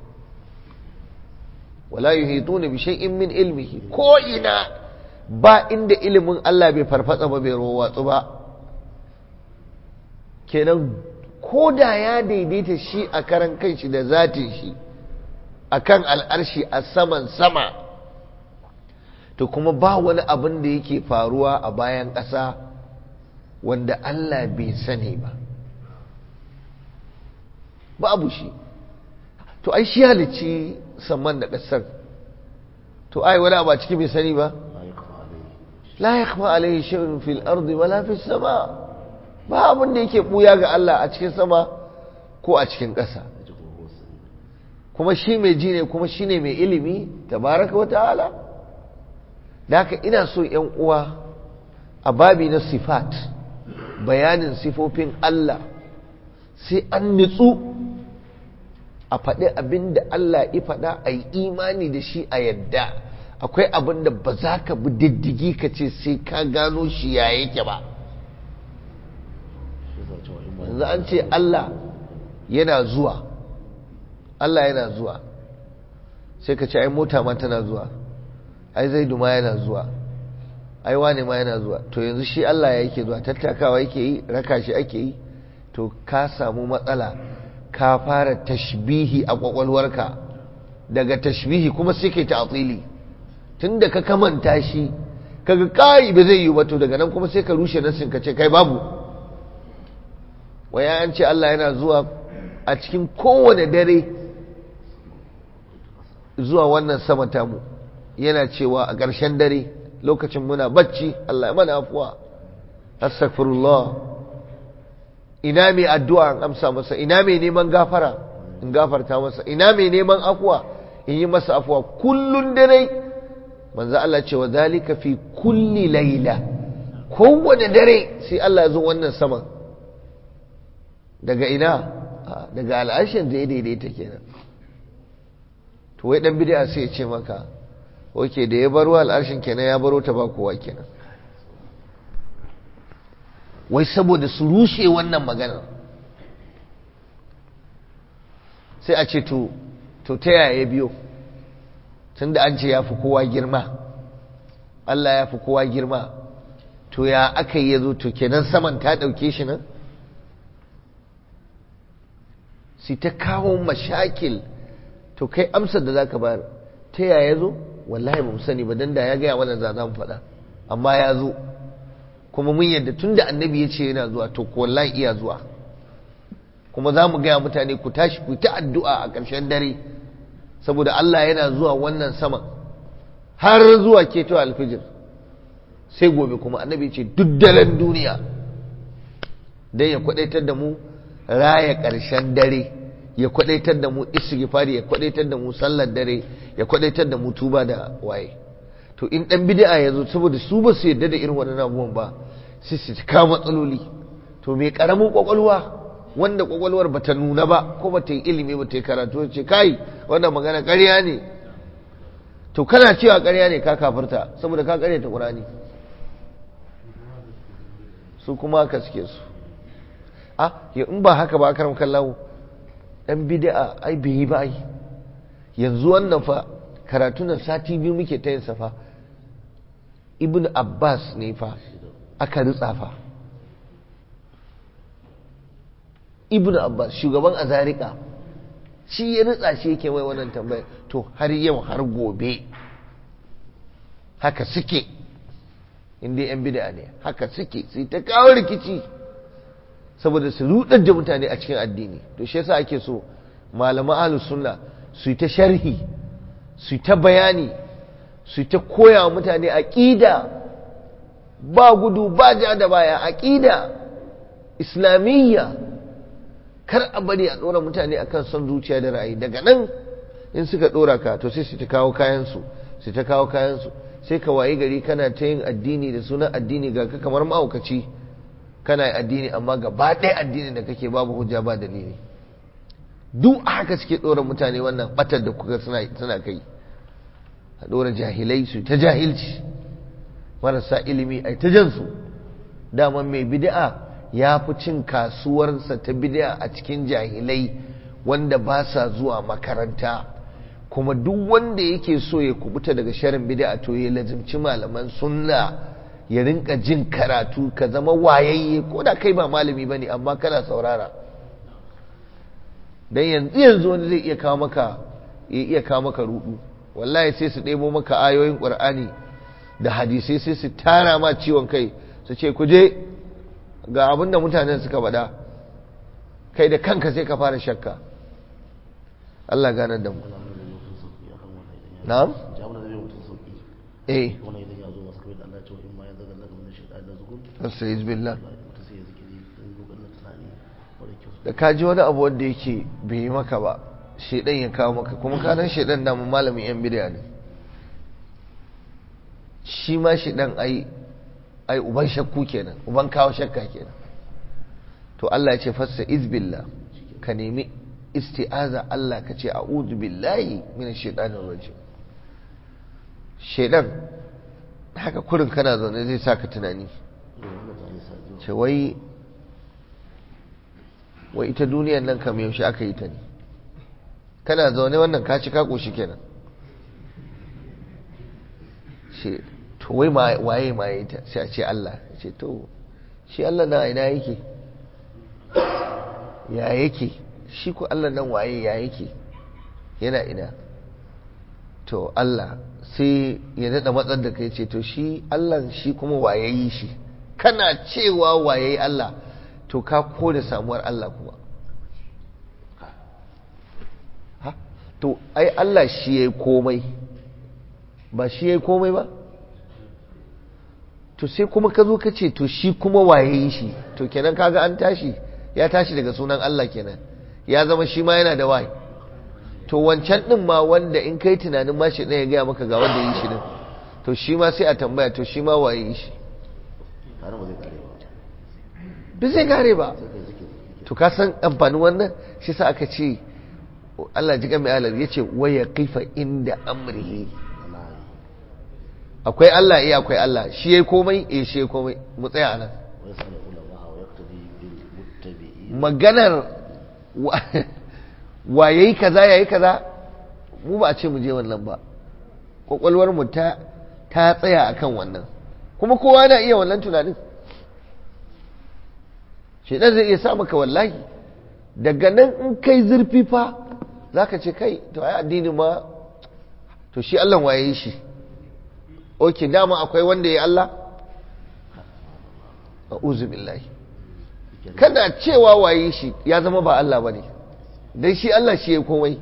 wala yuhituna bi shay'in min ilmihi ko'ina ba inda ilimin Allah bai farfatsa ba bai rowatsu ba kenan ko da ya daidaita shi a karan kanshi da zatin shi akan al'arshi a saman sama to kuma ba wani abin da yake faruwa a bayan ƙasa wanda Allah bai sani ba babu shi to ai shi halicci saman da ƙasar to ai wani abu a ciki bai sani ba la yakhfa alayhi shay'un fil ardi wala fis sama ba abin da yake buya ga Allah a cikin sama ko a cikin ƙasa kuma shi mai ji ne kuma shi ne mai ilimi tabaraka wa ta'ala da haka ina so ‘yan uwa a babi na sifat bayanin sifofin Allah sai an nitsu a faɗi abin da Allah ya faɗa a yi imani da shi a yadda akwai abin da ba za ka bi diddigi ka ce sai ka gano shi ya yake ba yanzu an ce Allah yana zuwa Allah yana zuwa sai ka ce ai mota ma tana zuwa ai zaidu ma yana zuwa ai wane ma yana zuwa to yanzu shi Allah ya yake zuwa tattakawa yake yi raka shi ake yi to ka samu matsala ka fara tashbihi a kwakwalwarka daga tashbihi kuma sai kai ta'tili tunda ka kamanta shi kaga kai ba zai yi ba to daga nan kuma sai ka rushe nasin ka ce kai babu waya an ce Allah yana zuwa a cikin kowane dare zuwa wannan sama tamu yana cewa a ƙarshen dare lokacin muna bacci Allah ya mana afuwa astaghfirullah ina mai addu'a an amsa masa ina mai neman gafara in gafarta masa ina mai neman afuwa in yi masa afuwa kullun dare manzo Allah ce wa zalika fi kulli laila kowane dare sai Allah ya zo wannan saman daga ina daga al'ashin da ya daidaita kenan to wai dan bid'a sai ya ce maka oke da ya baro al'arshin kenan ya baro ta ba kowa kenan wai saboda su rushe wannan magana sai a ce to to ta yaya biyo tunda an ce ya fi kowa girma Allah ya fi kowa girma to ya aka yi ya zo to kenan saman ta ɗauke shi nan sai ta kawo mashakil to kai amsar da za ka bayar ta yaya zo wallahi ba mu sani ba dan da ya gaya mana za mu faɗa amma ya zo kuma mun yadda tun da annabi ya ce yana zuwa to ko wallahi iya zuwa kuma za mu gaya mutane ku tashi ku ta addu'a a ƙarshen dare saboda Allah yana zuwa wannan sama har zuwa keto alfijir sai gobe kuma annabi ce duk daren duniya dan ya kwadaitar da mu raya ƙarshen dare ya kwadaitar da mu istighfari ya kwadaitar da mu sallar dare ya kwadaitar da mu tuba da waye to in dan bid'a yazo saboda su ba su yadda da irin wannan abubuwan ba sai su ka matsaloli to me karamin kwakwalwa wanda kwakwalwar bata nuna ba ko bata yi ilimi bata yi karatu ce kai wannan magana ƙarya ne to kana cewa ƙarya ne ka kafirta saboda ka ƙarya ta Qur'ani su kuma ka suke su ah in ba haka ba karam kallahu dan bid'a ai bai yi ba ai yanzu wannan fa karatunan sati biyu muke ta yin fa ibn abbas ne fa aka ritsa fa ibn abbas shugaban azarika shi ya ritsa shi yake wai wannan tambaya to har yau har gobe haka suke inda yan bid'a ne haka suke sai ta kawo rikici saboda su rudar da mutane a cikin addini to shi yasa ake so malaman ahlus sunna su yi ta sharhi su yi ta bayani su yi ta koya wa mutane aqida ba gudu ba ja da baya aqida islamiyya kar a bari a dora mutane akan son zuciya da ra'ayi daga nan in suka dora ka to sai su ta kawo kayan su su ta kawo kayan su sai ka wayi gari kana ta yin addini da sunan addini ga ka kamar ma'aukaci kana addini amma gaba ɗaya addini da kake babu hujja ba dalili duk haka suke ɗora mutane wannan batar da kuka suna kai a ɗora jahilai su ta jahilci marasa ilimi a ta jansu daman mai bid'a ya fi cin kasuwarsa ta bid'a a cikin jahilai wanda ba sa zuwa makaranta kuma duk wanda yake so ya kubuta daga sharin bid'a to ya lazimci malaman sunna ya rinka jin karatu ka zama wayayye ko da kai ba malami bane amma kana saurara dan yanzu yanzu wani zai iya kawo maka ya iya kawo maka rudu wallahi sai su ɗebo maka ayoyin qur'ani da hadisai sai su tara ma ciwon kai su ce ku je ga abin da mutanen suka faɗa kai da kanka sai ka fara shakka Allah ganar da mu na'am eh astagfirullah billah da ka ji wani abu wanda yake bai yi maka ba shedan ya kawo maka kuma kanan shedan da mu malamin yan bidiya ne shi ma shedan ai ai uban shakku kenan uban kawo shakka kenan to Allah ya ce fassa izbillah ka nemi isti'aza Allah ka ce a'udhu billahi minash shaitanir rajim shedan haka kurin kana zaune zai saka tunani ce wai wai ita duniyar nan kam yaushe aka yi ta ne kana zaune wannan ka ci ka koshi kenan ce to wai waye ma ya ta sai a ce Allah ce to shi Allah na ina yake ya yake shi ko Allah nan waye ya yake yana ina to Allah sai ya daɗa matsar da kai ce to shi Allah shi kuma waye yi shi kana cewa waye Allah to ka da samuwar Allah kuma ha to ai Allah shi ya yi komai ba shi ya yi komai ba to sai kuma ka zo ka ce to shi kuma waye yi shi to kenan kaga an tashi ya tashi daga sunan Allah kenan ya zama shi ma yana da waye to wancan din ma wanda in kai tunanin ma shi ɗaya ya gaya maka ga wanda yi shi din to shi ma sai a tambaya to shi ma waye yi shi duk zai kare ba to ka san amfanin wannan shi sa aka ce Allah ji mai alar ya ce waya kifa inda amrihi akwai Allah iya akwai Allah shi yayi komai eh shi yayi komai mu tsaya anan maganar wa yayi kaza yayi kaza mu ba a ce mu je wannan ba kwakwalwar mu ta ta tsaya akan wannan kuma kowa na iya wannan tunanin shedan zai iya sa maka wallahi daga nan in kai zurfi fa zaka ce kai to ai addini ma to shi Allah waye shi oke dama akwai wanda ya Allah a'udhu billahi kada cewa waye shi ya zama ba Allah bane dan shi Allah shi ya komai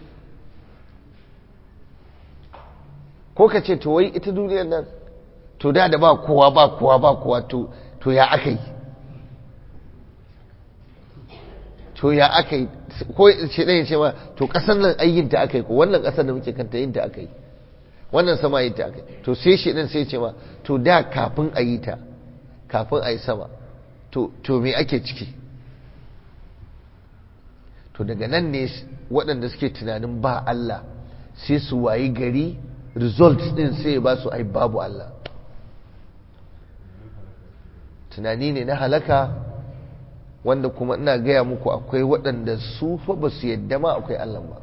ko ka ce to wai ita duniyar nan to da da ba kowa ba kowa ba kowa to to ya aka yi to ya aka yi ko shi ɗaya ce ma to ƙasar nan ayyinta aka yi ko wannan ƙasar da muke kanta yin ta aka yi wannan sama yin ta aka yi to sai shi ɗin sai ce ma to da kafin a yi ta kafin a yi sama to to me ake ciki to daga nan ne waɗanda suke tunanin ba Allah sai su wayi gari results ɗin sai ba su ai babu Allah tunani ne na halaka wanda kuma ina gaya muku akwai waɗanda su fa ba su yadda ma akwai Allah ba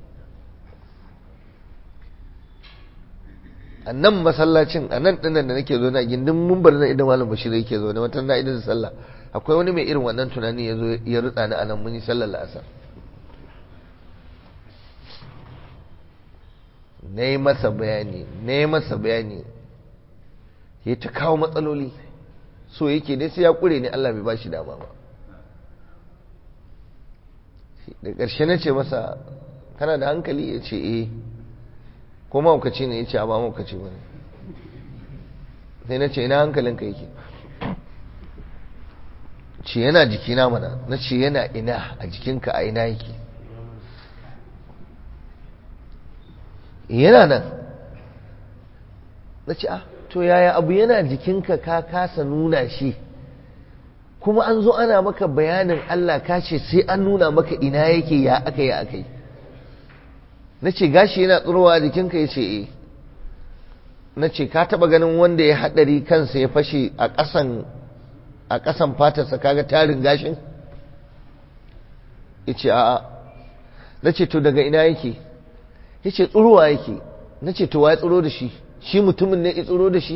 a nan masallacin a nan ɗinan da nake zo na gindin mun bar na idan malam bashir yake zo na wata na idan sallah akwai wani mai irin wannan tunani ya zo ya rutsa ni a nan mun yi sallar la'asar na yi masa bayani na yi masa bayani ya ta kawo matsaloli so yake ne sai ya kure ne Allah bai ba shi dama ba da ƙarshe na ce masa kana da hankali ya ce eh ko maukaci ne ya ce a ba maukaci ba ne sai na ce ina hankalinka yake ce yana jikina mana na ce yana ina a jikinka a ina yake yana nan na ce ah to yaya abu yana jikinka ka kasa nuna shi kuma an zo ana maka bayanin Allah ka ce sai an nuna maka ina yake ya aka yi aka yi na ce gashi yana tsirowa jikinka ya ce eh na ce ka taba ganin wanda ya haɗari kansa ya fashe a ƙasan a ƙasan fatarsa kaga tarin gashin ya ce a'a na ce to daga ina yake ya ce tsurowa yake na ce to wa ya tsuro da shi shi mutumin ne ya tsuro da shi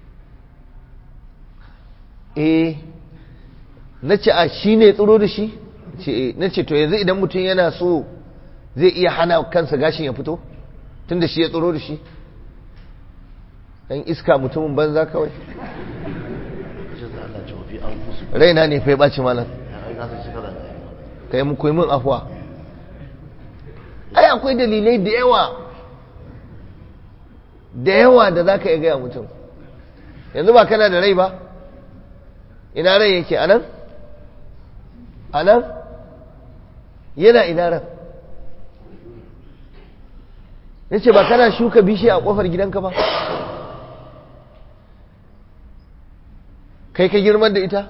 eh na ce a shi ne tsuro da shi na ce to yanzu idan mutum yana so zai iya hana kansa gashin ya fito tun da shi ya tsoro da shi dan iska mutumin banza kawai raina ne fai ɓaci malam ka yi muku min afuwa ai akwai dalilai da yawa da yawa da za ka iya gaya mutum yanzu ba kana da rai ba ina rai yake anan anan yana ina ran ya ce ba kana shuka bishiya a kofar gidanka ba kai ka girman da ita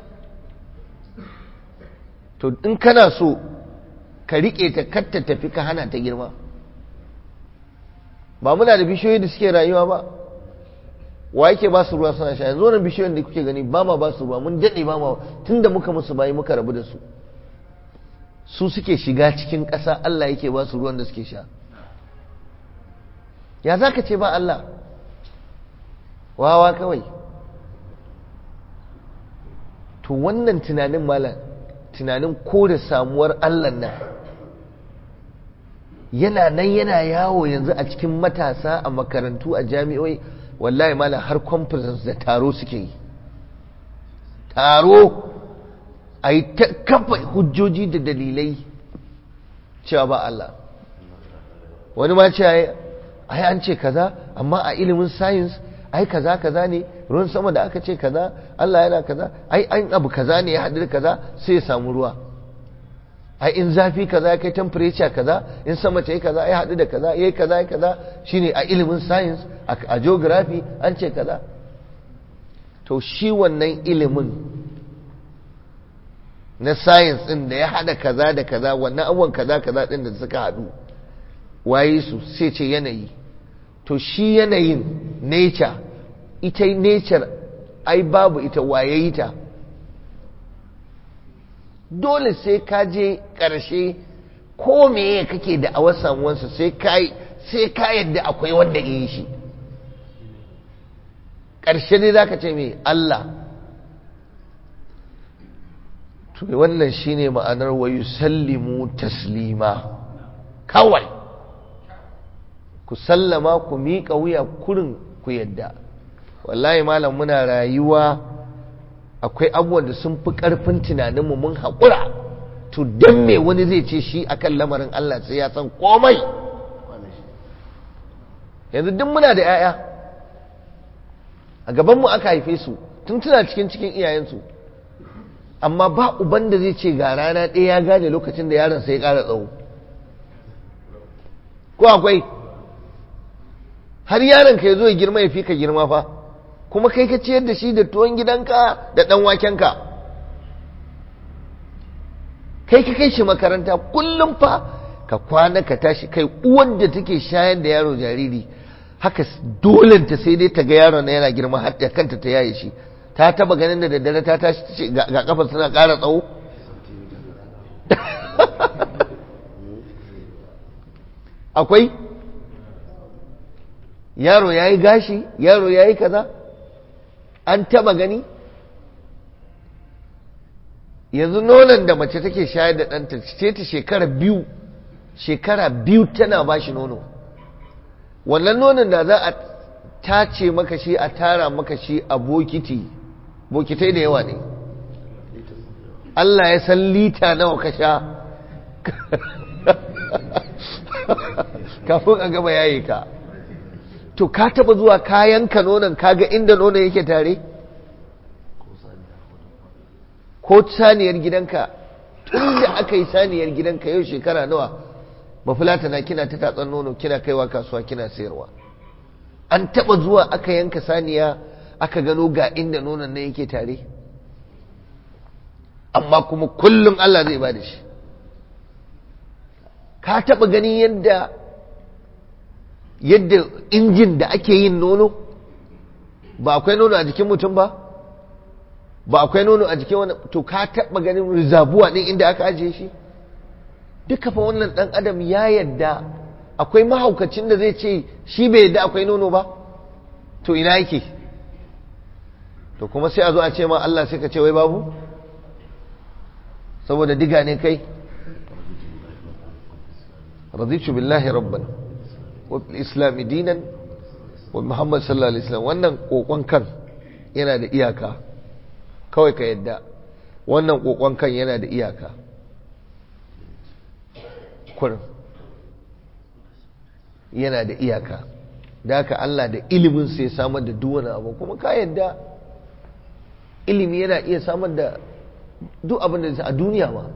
to in kana so ka riƙe ta katta tafi ka hana ta girma ba muna da bishiyoyi da suke rayuwa ba wa yake ba su ruwa suna sha yanzu wannan bishiyoyin da kuke gani ba ma ba su ruwa mun daɗe ba ma tun da muka musu bayi muka rabu da su su suke shiga cikin ƙasa Allah yake ba su ruwan da suke sha ya za ka ce ba Allah wawa kawai to wannan tunanin malam tunanin ko da samuwar Allah nan yana nan yana yawo yanzu a cikin matasa a makarantu a jami'oi wallahi malam har conference da taro suke yi taro a yi ta kafa hujjoji da dalilai cewa ba Allah wani ma ce ai an ce kaza amma a ilimin science ai kaza kaza ne ruwan sama da aka ce kaza Allah yana kaza ai an abu kaza ne ya haɗu da kaza sai ya samu ruwa ai in zafi kaza ya kai temperature kaza in sama ta yi kaza ya haɗu da kaza ya yi kaza ya kaza shine a ilimin science a geography an ce kaza to shi wannan ilimin na science din da ya haɗa kaza da kaza wannan abubuwan kaza kaza din da suka haɗu waye su sai ce yanayi to shi yanayin nature ita nature ai babu ita waye yi ta dole sai ka je ƙarshe ko meye kake da awar samuwansa sai ka sai ka yadda akwai wanda yi shi ƙarshe dai zaka ce mai Allah to wannan shine ma'anar wa yusallimu taslima kawai ku sallama ku miƙa wuya kurin ku yadda wallahi malam muna rayuwa akwai abubuwan da sun fi ƙarfin tunaninmu mun haƙura to don me wani zai ce shi akan lamarin Allah sai ya san komai yanzu duk muna da 'ya'ya a gabanmu aka haife su tun tuna cikin cikin iyayensu amma ba uban da zai ce ga rana ɗaya ya gane lokacin da yaron sai ya ƙara tsawo ko akwai har yaron ka ya zo ya girma ya fi ka girma fa kuma kai ka ciyar da shi da tuwon gidanka da ɗan wakenka kai ka kai shi makaranta kullum fa ka kwana ka tashi kai uwan da take shayar da yaro jariri haka dolenta sai dai ta ga yaron na yana girma har da kanta ta yaye shi ta taba ganin da daddare ta tashi ta ce ga kafar suna ƙara tsawo akwai yaro ya yi gashi yaro ya yi kaza an taba gani yanzu nonon da mace take shayar da ɗanta ce ta shekara biyu shekara biyu tana ba shi nono wannan nonon da za a tace maka shi a tara maka shi a bokiti bokitai da yawa ne Allah ya san lita nawa ka sha kafin a gaba yayi ka to ka taba zuwa kayan ka nonon kaga inda nonon yake tare ko saniyar gidanka tun da aka yi saniyar gidanka yau shekara nawa mafilata na kina ta tatsan nono kina kaiwa kasuwa kina sayarwa an taba zuwa aka yanka saniya aka gano ga inda nonon nan yake tare amma kuma kullum Allah zai ba da shi ka taba gani yadda yadda injin da ake yin nono ba akwai nono a jikin mutum ba ba akwai nono a jikin wani to ka taɓa ganin rizabuwa ɗin inda aka ajiye shi duka fa wannan ɗan adam ya yadda akwai mahaukacin da zai ce shi bai yadda akwai nono ba to ina yake to kuma sai a zo a ce ma Allah sai ka ce wai babu saboda diga ne kai raditu billahi rabban wa bil islam dinan wa muhammad sallallahu alaihi wasallam wannan kokon kan yana da iyaka kawai ka yadda wannan kokon kan yana da iyaka kurin yana da iyaka da haka Allah da ilimin sai samar da duwane abu kuma ka yadda ilimi yana iya samar da duk abin da a duniya ma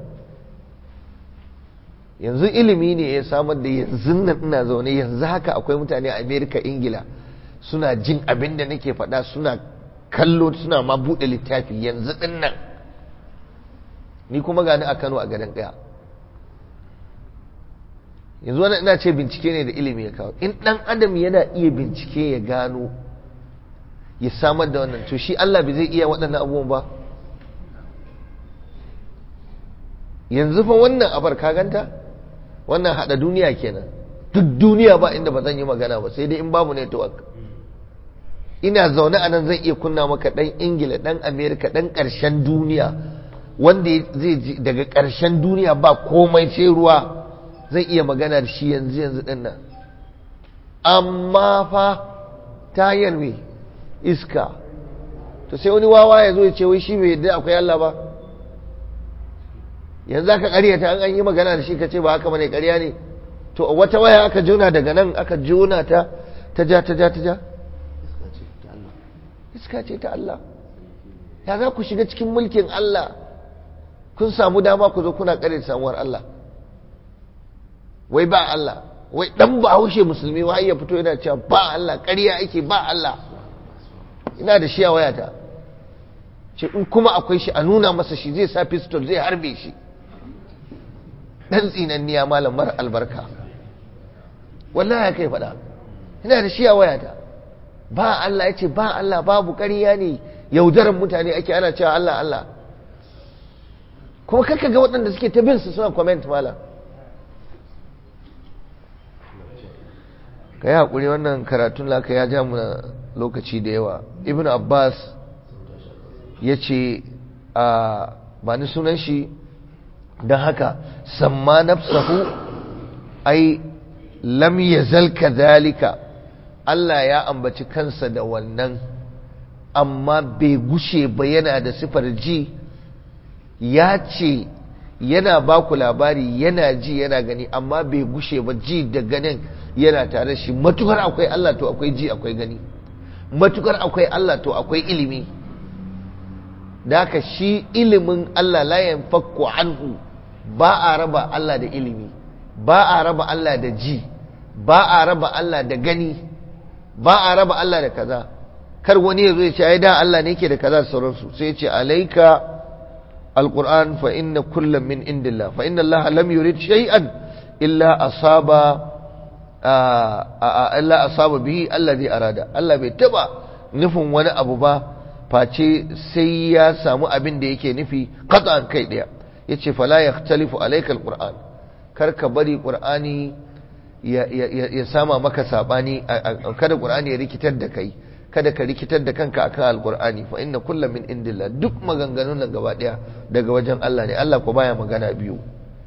yanzu ilimi ne ya samar da yanzu nan ina zaune yanzu haka akwai mutane a amerika ingila suna jin abin da nake faɗa suna kallo suna ma buɗe littafi yanzu ɗin nan ni kuma gani a kano a gadon ɗaya yanzu wani ina ce bincike ne da ilimi ya kawo in ɗan adam yana iya bincike ya gano ya samar da wannan to shi Allah bai zai iya waɗannan abubuwan ba yanzu fa wannan abar ka ganta wannan haɗa duniya kenan duk duniya ba inda ba zan yi magana ba sai dai in babu network ina zaune a nan zan iya kunna maka ɗan ingila ɗan amerika ɗan ƙarshen duniya wanda zai daga ƙarshen duniya ba komai sai ruwa zai iya magana da shi yanzu yanzu ɗin nan amma fa ta yarwe iska to sai wani wawa ya zo ya ce wai shi bai yadda akwai Allah ba yanzu aka karyata an an yi magana da shi ka ce ba haka bane karya ne to wata waya aka jona daga nan aka jona ta ta ja ta ja ta ja iska ce ta Allah ya za ku shiga cikin mulkin Allah kun samu dama ku zo kuna kare samuwar Allah wai ba Allah wai dan ba haushe musulmi wai ya fito yana cewa ba Allah ƙarya ake ba Allah ina da shi a wayata ce in kuma akwai shi a nuna masa shi zai sa pistol zai harbe shi dan tsinanniya malam mara albarka wallahi ya kai faɗa ina da shi a wayata ba Allah ya ce ba Allah babu ƙarya ne yaudaran mutane ake ana cewa Allah Allah kuma kakka ga waɗanda suke ta bin su suna comment malam ka yi haƙuri wannan karatun laka ya ja muna lokaci da yawa ibn abbas ya ce a ba ni sunan shi don haka samma nafsahu ai lam yazal kadhalika Allah ya ambaci kansa da wannan amma bai gushe ba yana da sifar ji ya ce yana ba ku labari yana ji yana gani amma bai gushe ba ji da ganin yana tare shi matukar akwai Allah to akwai ji akwai gani matukar akwai Allah to akwai ilimi da haka shi ilimin Allah la yanfakku anhu ba a raba Allah da ilimi ba a raba Allah da ji ba a raba Allah da gani ba a raba Allah da kaza kar wani ya zo ya ce ai da Allah ne yake da kaza sauransu sai ya ce alaika alquran fa inna kullam min indillah fa inna Allah lam yurid shay'an illa asaba Allah asaba bihi allazi arada Allah bai taba nufin wani abu ba face sai ya samu abin da yake nufi qat'an kai daya yace fala yahtalifu alayka alquran kar ka bari qur'ani ya ya sama maka sabani kada qur'ani ya rikitar da kai kada ka rikitar da kanka akan alqur'ani fa inna kullam min indillah duk maganganun nan gaba daya daga wajen Allah ne Allah ko baya magana biyu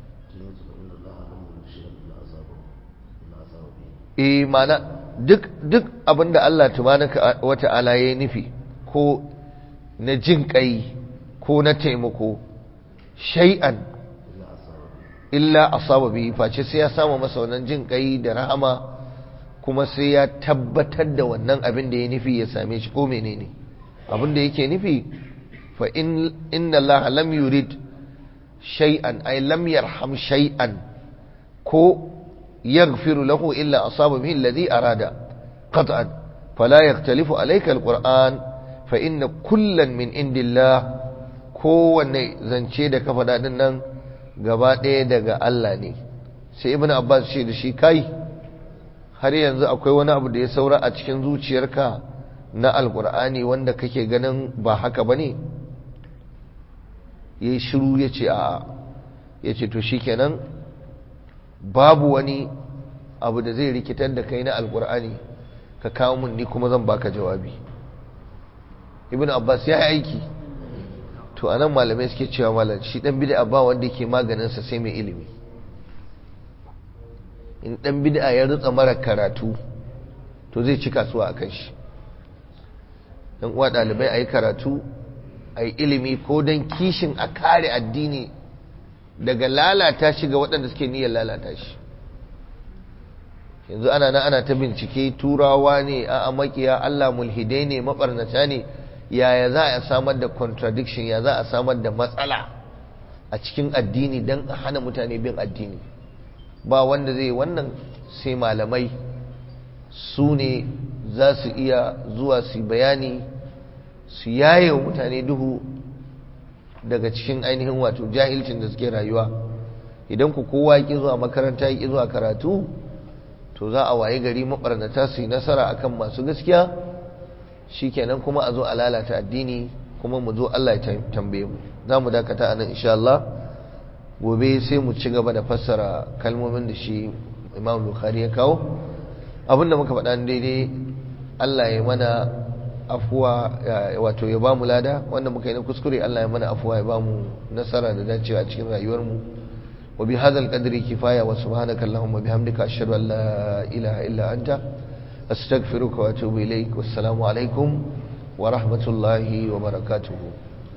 eh mana duk duk abinda Allah tabaraka wata'ala ya nufi ko na jin kai ko na taimako shay'an illa asaba bi face sai ya samu masa wannan jin kai da rahama kuma sai ya tabbatar da wannan abin da ya nufi ya same shi ko menene abin da yake nufi fa in inna Allah lam yurid shay'an ay lam yarham shay'an ko يغفر له إلا أصاب به الذي أراد قطعا فلا يختلف عليك القرآن فإن كلا من عند الله kowanne zance da ka faɗa ɗin nan gaba ɗaya daga Allah ne sai ibn Abbas ce da shi kai har yanzu akwai wani abu da ya saura a cikin zuciyarka na alkur'ani wanda kake ganin ba haka bane ya yi shiru ya ce a'a ya ce to shi kenan babu wani abu da zai rikitar da kai na alkur'ani ka kawo mun ni kuma zan baka jawabi ibn abbas ya yi aiki to anan malamai suke cewa malam shi dan bid'a ba wanda yake maganinsa sai mai ilimi in dan bid'a ya rutsa mara karatu to zai ci kasuwa a kan shi dan uwa dalibai ayi karatu ayi ilimi ko dan kishin a kare addini daga lalata shi ga waɗanda suke niyyar lalata shi yanzu ana nan ana ta bincike turawa ne a makiya Allah mulhidai ne mabarnata ne yaya za a samar da contradiction ya za a samar da matsala a cikin addini don a hana mutane bin addini ba wanda zai wannan sai malamai su ne za su iya zuwa su bayani su yaye wa mutane duhu daga cikin ainihin wato jahilcin da suke rayuwa idan ku kowa ya zuwa makaranta ya zuwa karatu to za a waye gari mabarnata su yi nasara akan masu gaskiya shikenan kuma a zo a lalata addini kuma mu zo Allah ya tambaye mu za mu dakata a nan insha Allah gobe sai mu ci gaba da fassara kalmomin da shi Imam Bukhari ya kawo abinda muka faɗa daidai Allah ya mana afuwa wato ya bamu lada wanda muka yi na kuskure Allah ya mana afuwa ya bamu nasara da dacewa a cikin rayuwar mu wa bi hadzal qadri kifaya wa subhanaka allahumma bihamdika ashhadu an la ilaha illa anta astaghfiruka wa atubu ilaik wassalamu alaikum wa rahmatullahi wa barakatuhu